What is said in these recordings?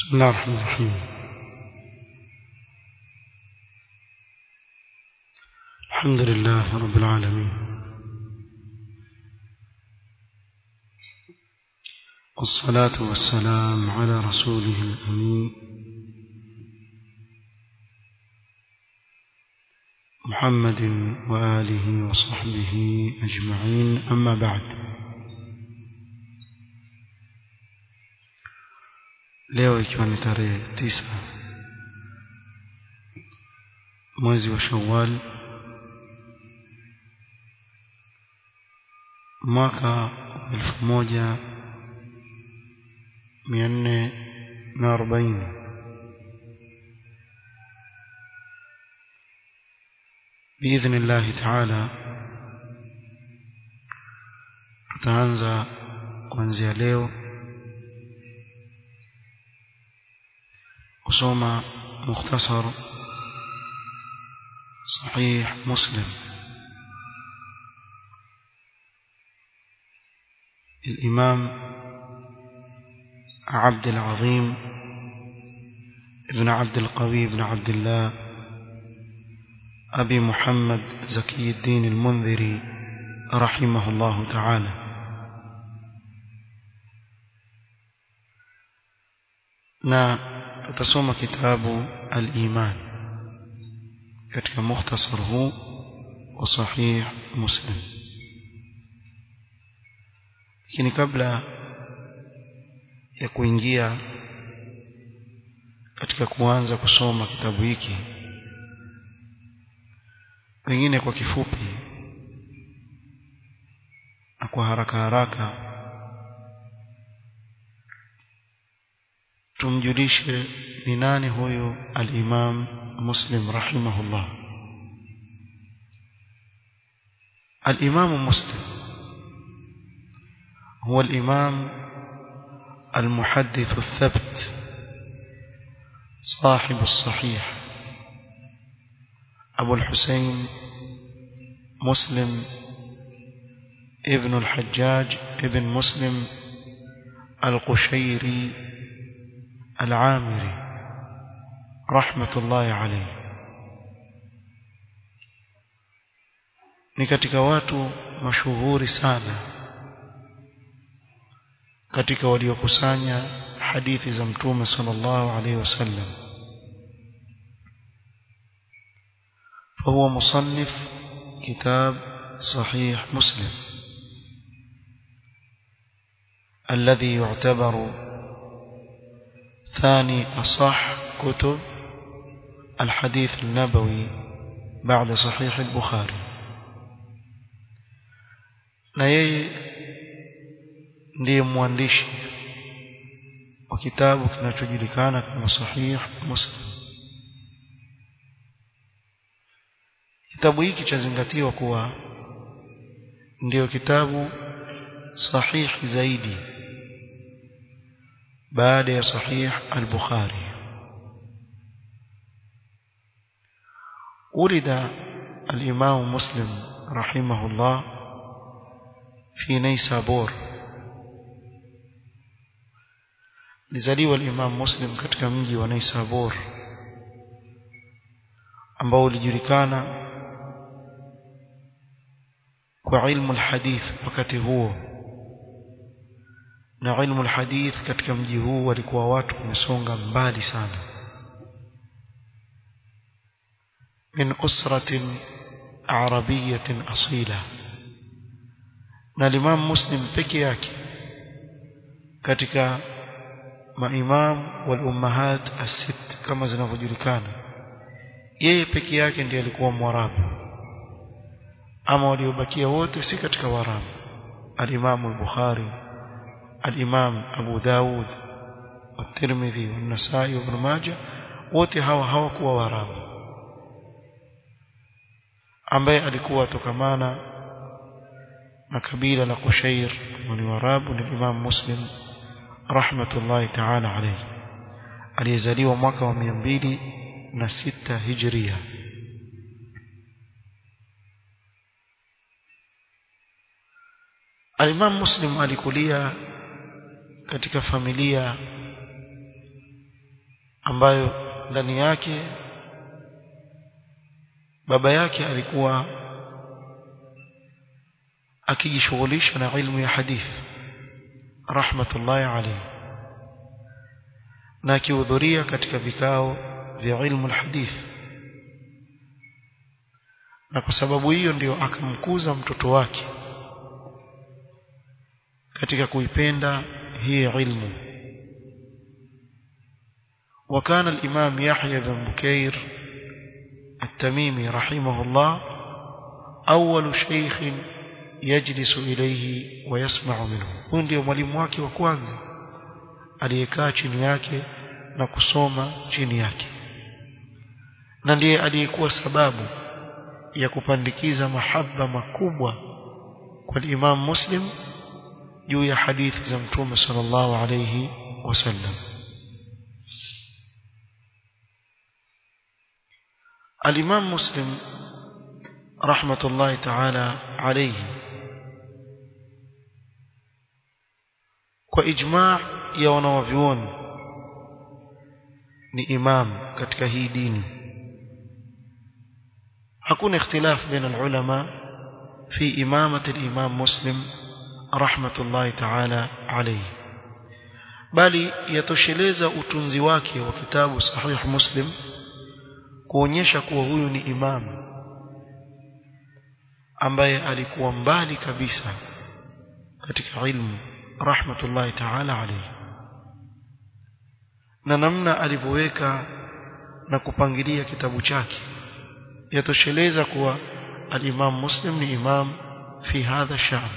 بسم الله الرحمن الرحيم الحمد لله رب العالمين والصلاة والسلام على رسوله الأمين محمد وآله وصحبه أجمعين أما بعد leo ikiwa ni tarehe tisa mwezi wa Shawwal mwaka elfu moja mia nne na arobaini biidhni llahi taala tutaanza kuanzia leo kusoma mukhtasar sahih muslim الإمام عبد العظيم ابن عبد القوي بن عبد الله أبي محمد زكي الدين المنذري رحمه الله تعالى na tutasoma kitabu al-iman katika mukhtasar huu wa sahih muslim lakini kabla ya kuingia katika kuanza kusoma kitabu hiki pengine kwa kifupi na kwa haraka haraka tumjulishe ni nani huyu al-Imam Muslim rahimahullah al-Imam Muslim هو الإمام المحدث الثبت صاحب الصحيح أبو الحسين مسلم ابن الحجاج ابن مسلم القشيري العامري رحمة الله عليه ni katika watu mashuhuri sana katika waliokusanya hadithi za mtume sallallahu alaihi wasallam فهو مصنف كتاب صحيح مسلم الذي يعتبر ثاني أصح كتب الحديث النبوي بعد صحيح البخاري na yeye ndiye mwandishi wa kitabu kinachojulikana kama sahih muslim kitabu hiki chazingatiwa kuwa ndiyo kitabu sahihi zaidi baada ya sahih al-Bukhari ولد الإمام مسلم رحمه الله في نيسابور لزليوا الإمام مسلم katika mji wa Naisabur ambao ulijulikana kwa ilmu alhadith wakati huo na ilmu alhadith katika mji huu walikuwa watu wamesonga mbali sana min usratin arabiyatin asila na Imam Muslim peke yake katika maimam wal ummahat as-sitt kama zinavyojulikana yeye peke yake ndiye alikuwa mwarabu ama waliobakia wote si katika warabu al-Imam al-Bukhari al-Imam Abu Dawud at-Tirmidhi an-Nasa'i ibn Majah wote hawa hawakuwa warabu ambaye alikuwa tokamana na kabila la Qushair ni warabu ni Imam Muslim rahmatullahi ta'ala alayhi aliyezaliwa mwaka wa 206 hijria Al-Imam Muslim alikulia katika familia ambayo ndani yake baba yake alikuwa akijishughulisha na ilmu ya hadithi rahmatullahi alayhi na akihudhuria katika vikao vya ilmu alhadith na kwa sababu hiyo ndio akamkuza mtoto wake katika kuipenda hii ilmu وكان الإمام يحيى بن بكير التميمي رحمه الله أول شيخ يجلس إليه ويسمع منه huyu ndio mwalimu wake wa kwanza aliyekaa chini yake na kusoma chini yake na ndiye aliyekuwa sababu ya kupandikiza mahaba makubwa kwa Imam Muslim juu ya hadithi za Mtume sallallahu alayhi wasallam الإمام مسلم رحمة الله تعالى عليه وإجماع ya wanawavyuoni ni imam katika hii dini hakuna ikhtilaf baina alulama fi imamati al-imam muslim rahmatullahi ta'ala alayhi bali yatosheleza utunzi wake wa kitabu sahih muslim kuonyesha kuwa huyu ni imam ambaye alikuwa mbali kabisa katika ilmu rahmatullahi ta'ala alayhi na namna alivyoweka na kupangilia kitabu chake yatosheleza kuwa al-Imam Muslim ni imam fi hadha sha'n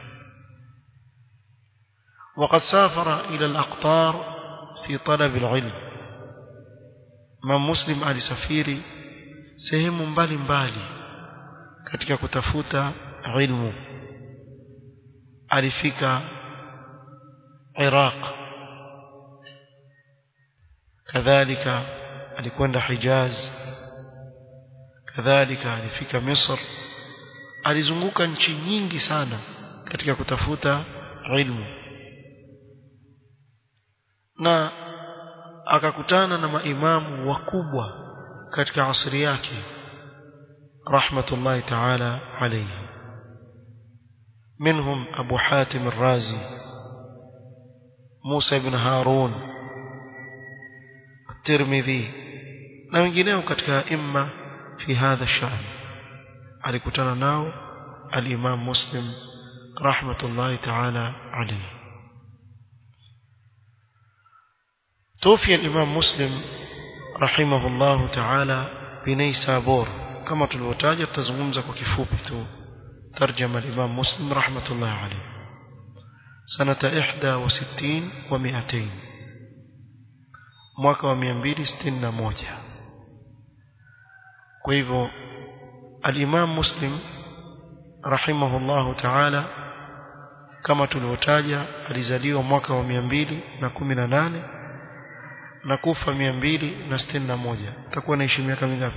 وقد سافر إلى الأقطار في طلب العلم من مسلم alisafiri sehemu mbali mbali katika kutafuta ilmu alifika Iraq kadhalika alikwenda Hijaz kadhalika alifika Misr alizunguka nchi nyingi sana katika kutafuta ilmu na akakutana na maimamu wakubwa katika asri yake rahmatullahi ta'ala alayhi منهم أبو حاتم الرازي موسى بن هارون الترمذي na wengineo katika imma fi hadha shan alikutana nao al-Imam Muslim rahmatullahi ta'ala alayhi توفي الإمام مسلم رحمه الله تعالى بنيسابور كما تلوتاج تزغمزة وكفوبته ترجم الإمام مسلم رحمة الله عليه سنة إحدى وستين ومئتين mwaka wa 261 kwa hivyo al-Imam Muslim rahimahullahu ta'ala kama tulivyotaja alizaliwa mwaka wa 218 na kufa 261 atakuwa anaishi miaka mingapi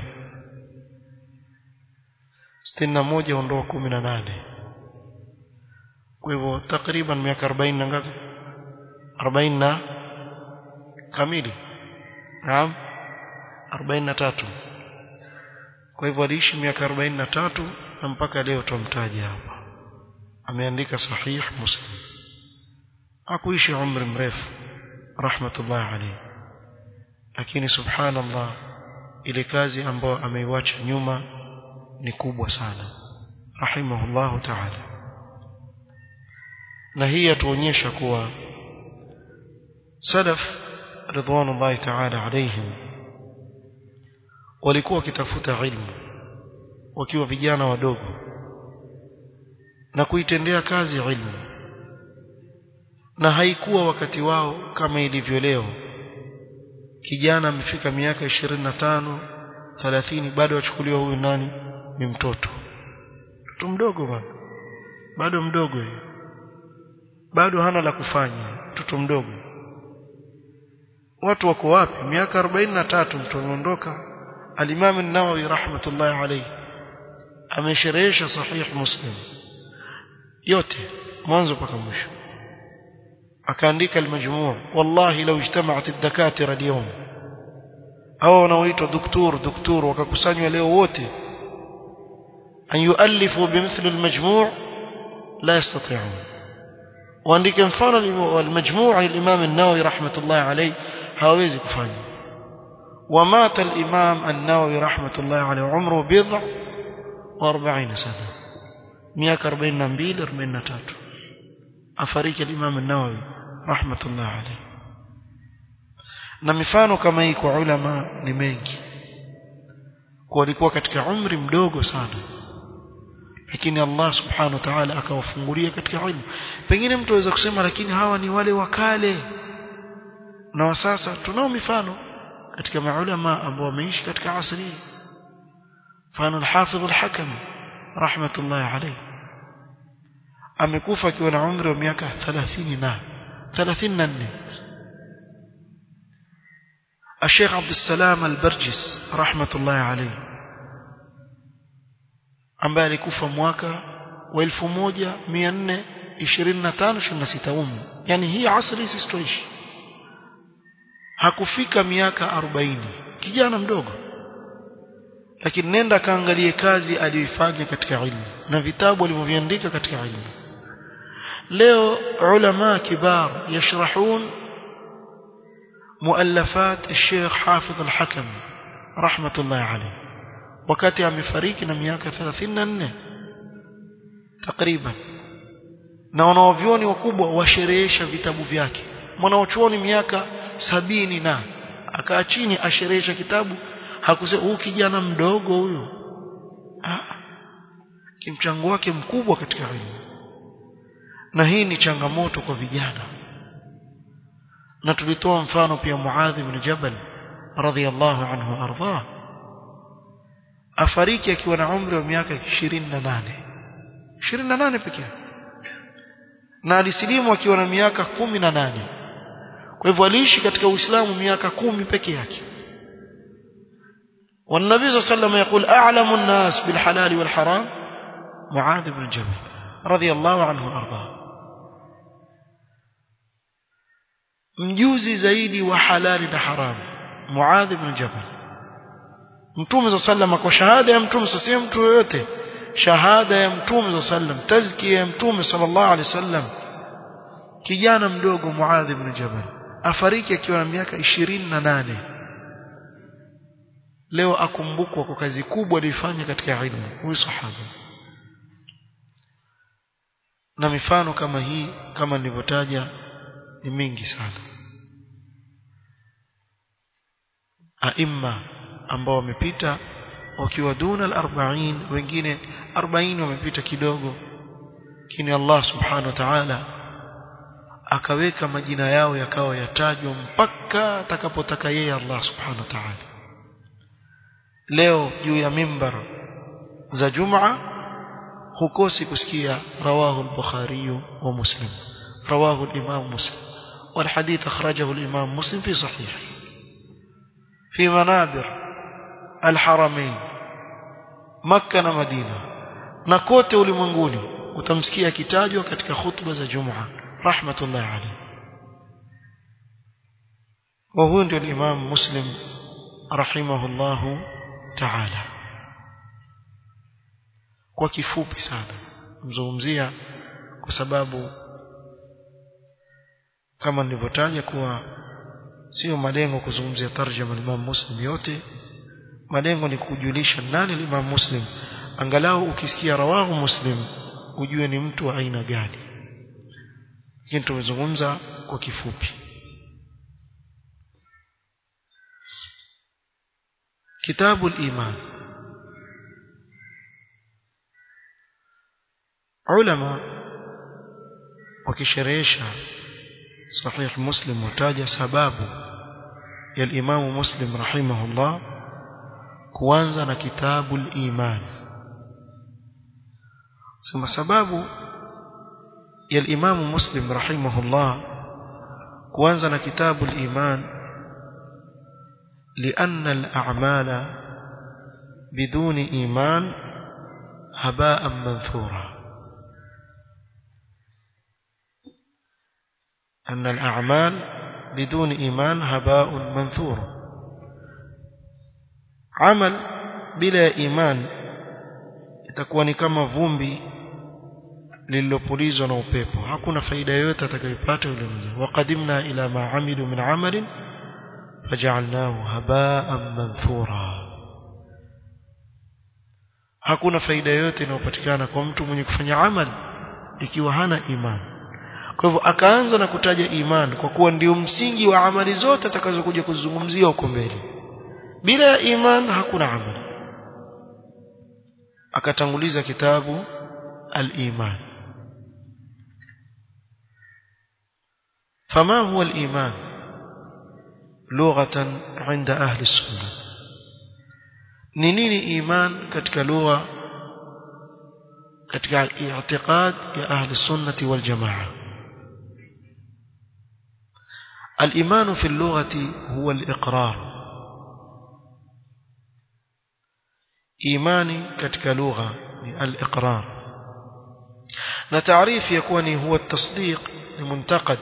61 ondoa 18 kwa hivyo takriban miaka 40 na ngapi 40 na kamili naam 43 kwa hivyo aliishi miaka 43 na mpaka leo tumtaja hapa ameandika sahih muslim hakuishi umri mrefu rahmatullah alayhi lakini subhanallah ile kazi ambayo ameiwacha nyuma ni kubwa sana rahimahullahu ta'ala na hii yatuonyesha kuwa salaf ridwanullahi ta'ala alayhim walikuwa wakitafuta ilmu wakiwa vijana wadogo na kuitendea kazi ilmu na haikuwa wakati wao kama ilivyo leo kijana amefika miaka 25 30 bado achukuliwa huyu nani ni mtoto mtoto mdogo bado bado mdogo yeye bado hana la kufanya mtoto mdogo watu wako wapi miaka 43 mtu anaondoka al-Imam an-Nawawi rahmatullahi alayhi amesherehesha sahih Muslim yote mwanzo mpaka mwisho akaandika al-majmu' wallahi law ijtama'at ad-dakatira al-yawm au wanaoitwa doktor doktor wakakusanywa leo wote an yuallifu bimithli almajmu' la yastati'un waandike mfano almajmu' lilimam an-nawawi rahmatullah alayhi hawezi kufanya ومات الإمام النووي رحمة الله عليه عمره بضع وأربعين سنة مئة أربعين نبيل أربعين نتاتو أفريك الإمام النووي رحمة الله عليه na mifano kama hii kwa ulama ni mengi kwa walikuwa katika umri mdogo sana lakini Allah subhanahu wa ta'ala akawafungulia katika ilmu pengine mtu aweza kusema lakini hawa ni wale wakale na wa sasa tunao mifano katika maulama ambao wameishi katika asri mfano al-Hafidh al-Hakam rahmatullah alayhi amekufa akiwa na umri wa miaka 30 na 34 الشيخ عبد السلام البرجس رحمة الله عليه ambaye alikufa mwaka wa 1425 26 umu yani hii asri sisi tuishi hakufika miaka 40 kijana mdogo lakini nenda kaangalie kazi aliyoifanya katika ilmu na vitabu alivyoviandika katika ilmu leo ulama kibar yashrahun مؤلفات الشيخ حافظ الحكم رحمة الله عليه wakati amefariki na miaka 34 takriban na wanaovioni wakubwa washerehesha vitabu vyake mwanaochuoni miaka sabini na akaa chini asherehesha kitabu hakusema huyu kijana mdogo huyu kimchango wake mkubwa katika elimu na hii ni changamoto kwa vijana na tulitoa mfano pia Muadh ibn Jabal radhiyallahu anhu ardhah afariki akiwa na umri wa miaka 28 28 pekee na alisilimu akiwa na miaka 18 kwa hivyo aliishi katika Uislamu miaka kumi peke yake والنبي صلى الله عليه وسلم يقول أعلم الناس بالحلال والحرام معاذ بن جبل رضي الله عنه وأرضاه mjuzi zaidi wa halali na haramu Muadh ibn Jabal Mtume صلى الله عليه kwa shahada ya Mtume sasa mtu yoyote shahada ya Mtume صلى الله عليه وسلم tazkia ya Mtume sallallahu alaihi wasallam kijana mdogo Muadh ibn Jabal afariki akiwa na miaka 28 leo akumbukwa kwa kazi kubwa aliyofanya katika ilmu huyu sahaba na mifano kama hii kama nilivyotaja ni mingi sana aima ambao wamepita wakiwa duna al-40 wengine 40 wamepita kidogo lakini Allah subhanahu wa ta'ala akaweka majina yao yakawa yatajwa mpaka atakapotaka yeye Allah subhanahu wa ta'ala leo juu ya mimbar za Jumaa hukosi kusikia rawahu al-Bukhari wa Muslim rawahu al-Imam Muslim والحديث أخرجه الإمام مسلم في صحيحه في منابر الحرمين مكة ومدينة نكوت ulimwenguni utamsikia kitajwa katika khutba za Jumaa rahmatullah alayhi wa huwa ndio Imam Muslim rahimahullah ta'ala kwa kifupi sana mzungumzia kwa sababu kama nilivyotaja kuwa sio malengo kuzungumzia tarjama Imam Muslim yote malengo ni kujulisha nani Imam Muslim angalau ukisikia rawahu Muslim ujue ni mtu wa aina gani lakini tumezungumza kwa kifupi kitabu al-iman ulama wakisherehesha صحيح مسلم وتاج سباب يا الإمام مسلم رحمه الله كوانزا كتاب الإيمان ثم سباب يا الإمام مسلم رحمه الله كوانزا كتاب الإيمان لأن الأعمال بدون إيمان هباء منثورا أن الأعمال بدون إيمان هباء منثور amal bila ya iman itakuwa ni kama vumbi lililopulizwa na upepo hakuna faida yoyote atakayopata yule mja waqadimna ila ma amilu min amalin faj'alnahu haba'an manthura hakuna faida yoyote inayopatikana kwa mtu mwenye kufanya amal ikiwa hana iman kwa hivyo akaanza na kutaja iman kwa kuwa ndio msingi wa amali zote atakazokuja kuzungumzia huko mbele bila ya iman hakuna amali akatanguliza kitabu al-iman فما هو الإيمان لغة عند أهل السنة نينين إيمان كتك لغة كتك اعتقاد يا أهل السنة والجماعة الإيمان في اللغة هو الإقرار إيماني كتك لغة الإقرار نتعريف يكون هو التصديق المنتقد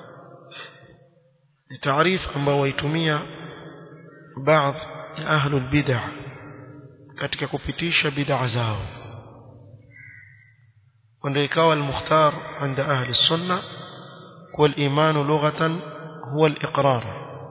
تعريف ambao waitumia baadhi ya ahlul bid'ah katika kupitisha bid'a zao ndio ikawa al-mukhtar عند ahli sunna wal-iman lughatan huwa al-iqrar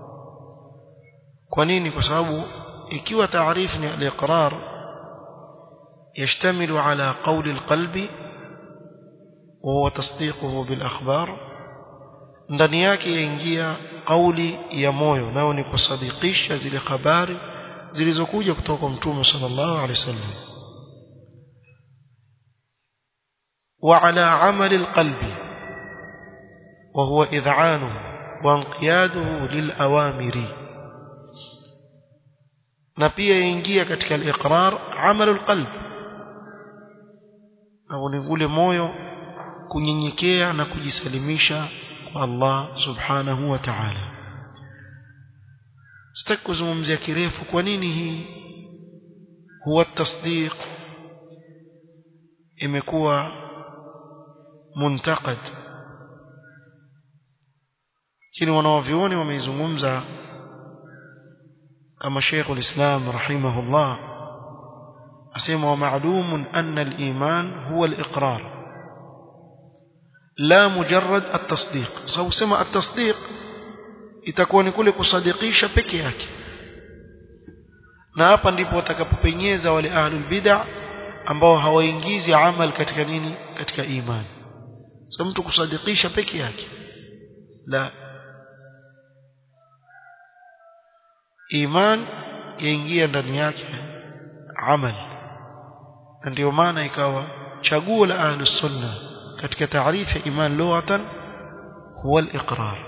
kwa nini kwa sababu ikiwa taarifu ni al-iqrar يشتمل على قول القلب وهو تصديقه بالأخبار ndani yake yaingia kauli ya moyo nao ni kusadikisha zile habari zilizokuja kutoka kwa mtume sallallahu alaihi wasallam wa ala amali alqalbi wa huwa id'anuhu wa inqiyaduhu lilawamiri na pia yaingia katika al-iqrar amalu alqalb au ni ule moyo kunyenyekea na kujisalimisha kwa Allah subhanahu wa ta'ala sitaki kuzungumzia kirefu kwa nini hii huwa tasdiq imekuwa muntakad lakini wanawavyuoni wameizungumza kama Sheikh al-Islam rahimahullah asema wa ma'lumun anna al-iman huwa al-iqrar لا مجرد التصديق سو سما التصديق itakuwa ni kule kusadikisha peke yake na hapa ndipo watakapopenyeza wale ahlul bid'ah ambao hawaingizi amal katika nini katika imani sasa mtu kusadikisha peke yake la iman yaingia ndani yake amal na ndio maana ikawa chaguo la ahlus sunnah katika taarifu ya iman lughatan huwa al-iqrar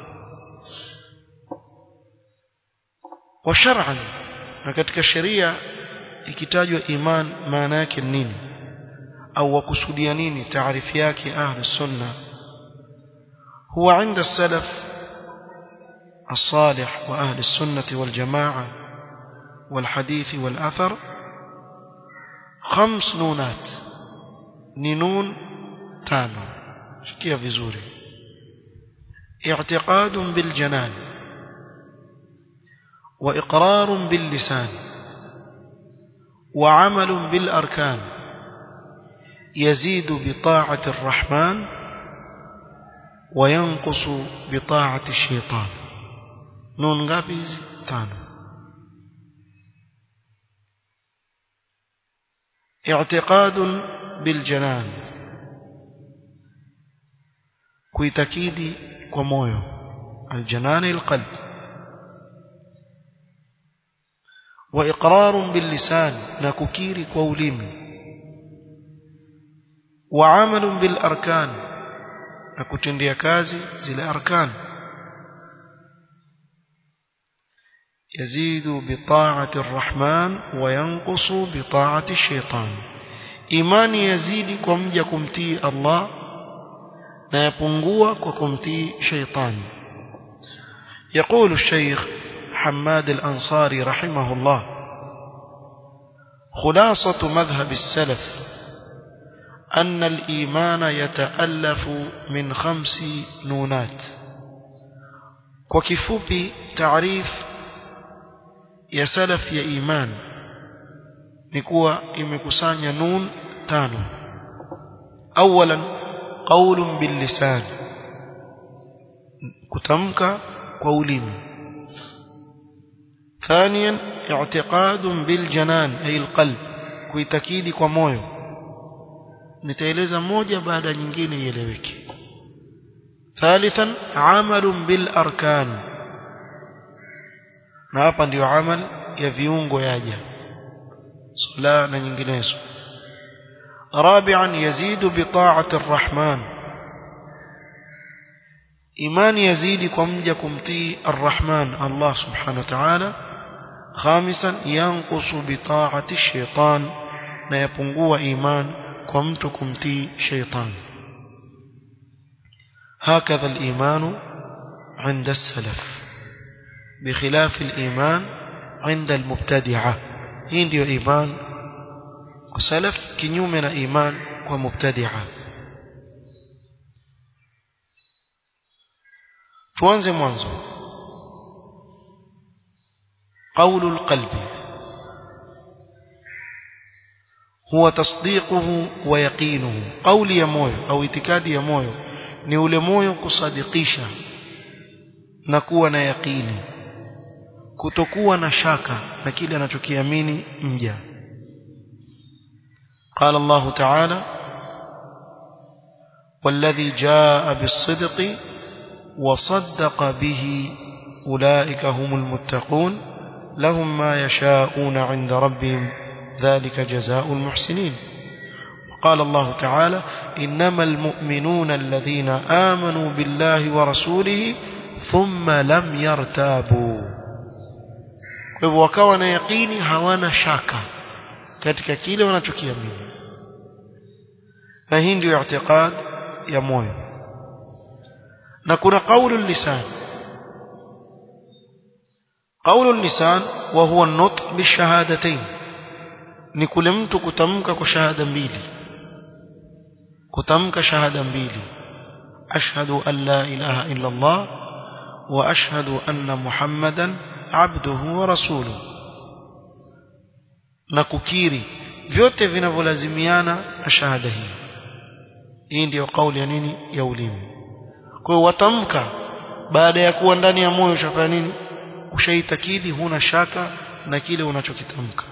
wa shar'an na katika sheria ikitajwa iman maana yake nini au wakusudia nini taarifu yake ahli sunna huwa عند السلف الصالح واهل السنه والجماعه والحديث والاثر خمس نونات نون tano shikia vizuri i'tiqad bil janan wa iqrar bil lisan wa amal bil arkan يزيد بطاعة الرحمن وينقص بطاعة الشيطان نون غابيز تانو اعتقاد بالجنان kuitakidi kwa moyo aljanani alqalb wa iqrar billisan na kukiri kwa ulimi wa amal bil arkan na kutendea kazi zile arkan يزيد بطاعة الرحمن وينقص بطاعة الشيطان إيمان يزيد كم يكمتي الله na yapungua kwa kumtii shaitani يقول الشيخ حماد الأنصاري رحمه الله خلاصة مذهب السلف أن الإيمان يتألف من خمس نونات وكفوبي تعريف يا سلف يا إيمان ni kuwa imekusanya nun tano awalan qaulun bil lisan kutamka kwa ulimi ثانيا اعتقاد بالجنان أي القلب kuitakidi kwa moyo nitaeleza moja baada ya nyingine ieleweke ثالثا عمل بالاركان na hapa ndio amal ya viungo yaja sala na nyinginezo رابعا يزيد بطاعه الرحمن imani yazidi kwa mja kumtii arrahman Allah subhanahu wa ta'ala khamisan yanqusu bi ta'ati shaytan na yapungua iman kwa mtu kumtii shaytan هكذا الإيمان عند السلف بخلاف الإيمان عند المبتدعة hii ndio iman kwa salaf kinyume na iman kwa mubtadi'a tuanze mwanzo قول القلب هو تصديقه ويقينه قول يا moyo au itikadi ya moyo ni ule moyo kusadikisha na kuwa na yaqini kutokuwa na shaka na kile anachokiamini mja قال الله تعالى والذي جاء بالصدق وصدق به أولئك هم المتقون لهم ما يشاءون عند ربهم ذلك جزاء المحسنين وقال الله تعالى إنما المؤمنون الذين آمنوا بالله ورسوله ثم لم يرتابوا وكان يقيني هوانا شاكا katika kile wanachokiamini na hii ndio i'tiqad ya moyo na kuna qaulu lisan qaulu lisan wa huwa an-nutq bishahadatayn ni kule mtu kutamka kwa shahada mbili kutamka shahada mbili ashhadu an la ilaha illa Allah wa ashhadu anna muhammadan abduhu wa rasuluhu na kukiri vyote vinavyolazimiana na shahada hii hii ndiyo kauli ya nini ya ulimi kwa hiyo watamka baada ya kuwa ndani ya moyo ushafanya nini ushaitakidi huna shaka na kile unachokitamka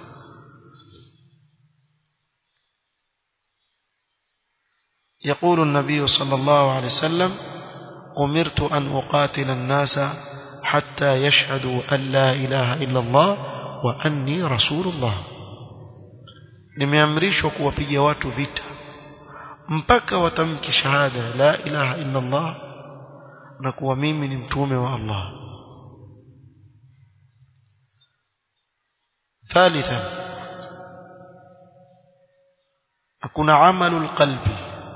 يقول النبي صلى الله عليه وسلم أمرت أن أقاتل الناس حتى يشهدوا أن لا إله إلا الله وأني رسول الله nimeamrishwa kuwapiga watu vita mpaka watamki shahada la ilaha illa Allah na kuwa mimi ni mtume wa Allah ثالثا kuna amalu qalbi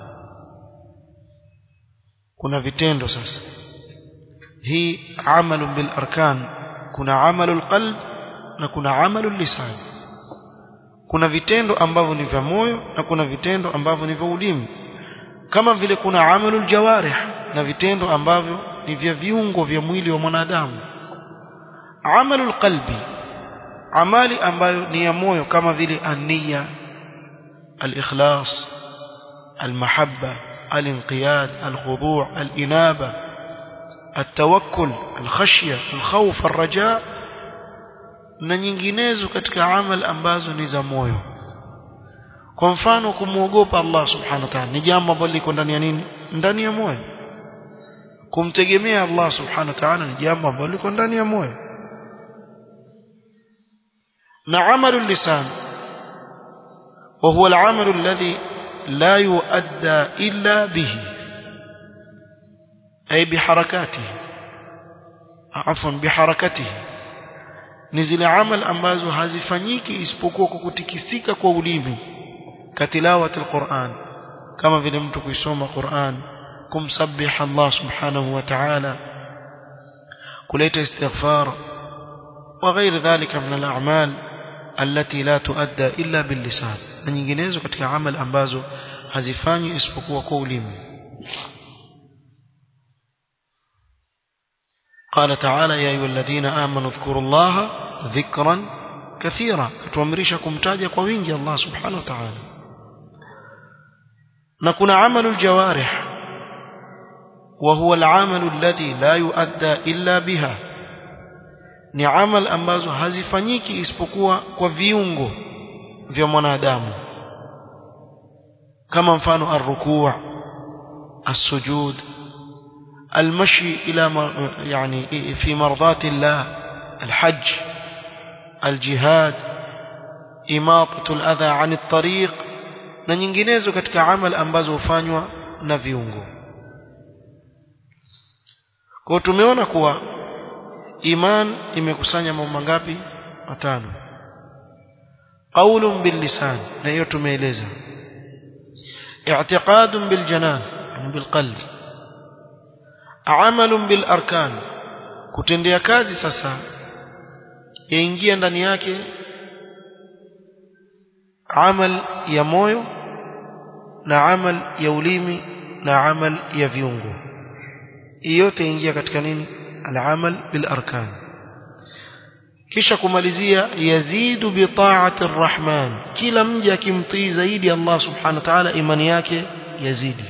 kuna vitendo sasa hii amalu bil arkan kuna amalu qalb na kuna amalu lisan kuna vitendo ambavyo ni vya moyo na kuna vitendo ambavyo ni vya ulimi kama vile kuna amalul jawarih na vitendo ambavyo ni vya viungo vya mwili wa mwanadamu amalul qalbi amali ambayo ni ya moyo kama vile ania al-ikhlas al-mahabba al-inqiyad al-khudu' al-inaba التوكل الخشية الخوف الرجاء na nyinginezo katika amal ambazo ni za moyo kwa mfano kumwogopa Allah subhanahu wa ta'ala ni jambo ambalo liko ndani ya nini ndani ya moyo kumtegemea Allah subhanahu wa ta'ala ni jambo ambalo liko ndani ya moyo na amalu lisan وهو العمل الذي لا يؤدى إلا به أي بحركاته عفوا بحركته ni zile amal ambazo hazifanyiki isipokuwa kwa kutikisika kwa ulimi katilawati alquran kama vile mtu kuisoma Qur'an kumsabih Allah subhanahu wa ta'ala kuleta istighfar وغير ذلك من الأعمال التي لا تؤدى إلا باللسان na nyinginezo katika amal ambazo hazifanywi isipokuwa kwa ulimi قال تعالى يا أيها الذين آمنوا اذكروا الله ذكرا kathira katuamrisha kumtaja kwa wingi Allah subhanahu wa ta'ala na kuna amalu aljawarih وهو العمل الذي لا يؤدى إلا بها ni amal ambazo hazifanyiki isipokuwa kwa viungo vya mwanadamu kama mfano arrukuu السجود المشي إلى يعني في مرضات الله الحج الجهاد إماطة الأذى عن الطريق na nyinginezo katika amal ambazo hufanywa na viungo kwa tumeona kuwa iman imekusanya mambo mangapi matano qaulun bil lisan na hiyo tumeeleza i'tiqadun bil janan bil qalb amalun bil arkan kutendea kazi sasa yaingia ndani yake amal ya moyo na amal ya ulimi na amal ya viungo yote ingia katika nini al-amal bil arkan kisha kumalizia yazidu bi ta'ati ar-rahman kila mja akimtii zaidi Allah subhanahu wa ta'ala imani yake yazidi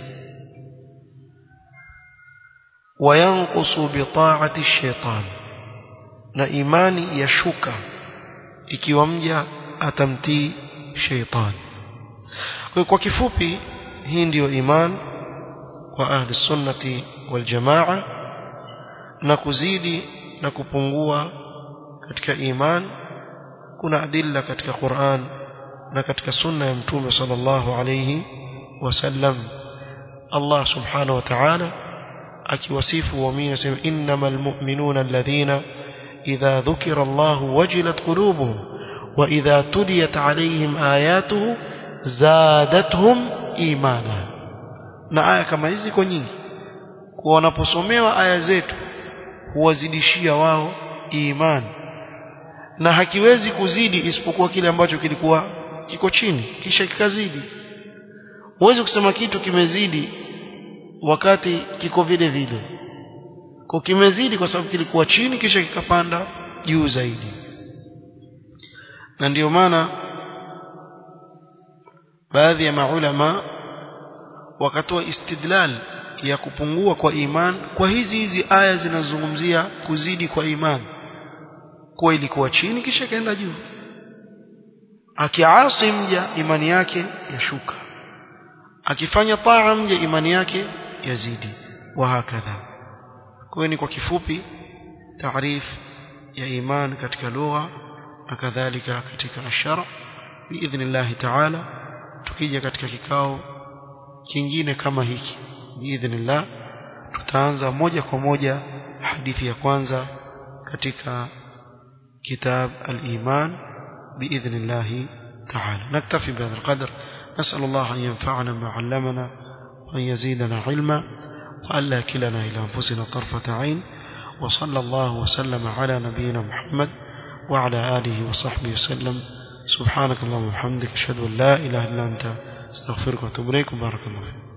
wayanqusu bi ta'ati ash-shaytan na imani yashuka ikiwa mja atamtii shaytan kwa kwa kifupi hii ndiyo iman kwa ahli sunnati wal jamaa na kuzidi na kupungua katika iman kuna adilla katika Qur'an na katika sunna ya mtume sallallahu alayhi wasallam Allah subhanahu wa ta'ala akiwasifu waumini asema innamal mu'minuna alladhina idha dhukira Allah wajilat qulubuhum wa idha tuliyat alayhim ayatuhu zadatuhum imana na aya kama hizi ziko nyingi kwa wanaposomewa aya zetu huwazidishia wao imani na hakiwezi kuzidi isipokuwa kile ambacho kilikuwa kiko chini kisha kikazidi huwezi kusema kitu kimezidi wakati kiko vile vile kwa kimezidi kwa sababu kilikuwa chini kisha kikapanda juu zaidi na ndiyo maana baadhi ya maulama wakatoa istidlal ya kupungua kwa iman kwa hizi hizi aya zinazozungumzia kuzidi kwa iman kuwa ilikuwa chini kisha kaenda juu akiasi mja imani yake yashuka akifanya taa mja imani yake yazidi wa hakadha kwa ni kwa kifupi taarif ya iman katika lugha na kadhalika katika ashara biidhnillah taala tukija katika kikao kingine kama hiki biidhnillah tutaanza moja kwa moja hadithi ya kwanza katika كتاب الإيمان بإذن الله تعالى نكتفي بهذا القدر نسأل الله أن ينفعنا ما علمنا وأن يزيدنا علما وألا كلنا إلى أنفسنا طرفة عين وصلى الله وسلم على نبينا محمد وعلى آله وصحبه وسلم سبحانك اللهم وبحمدك أشهد أن لا إله إلا أنت استغفرك وأتوب إليك وبارك الله فيك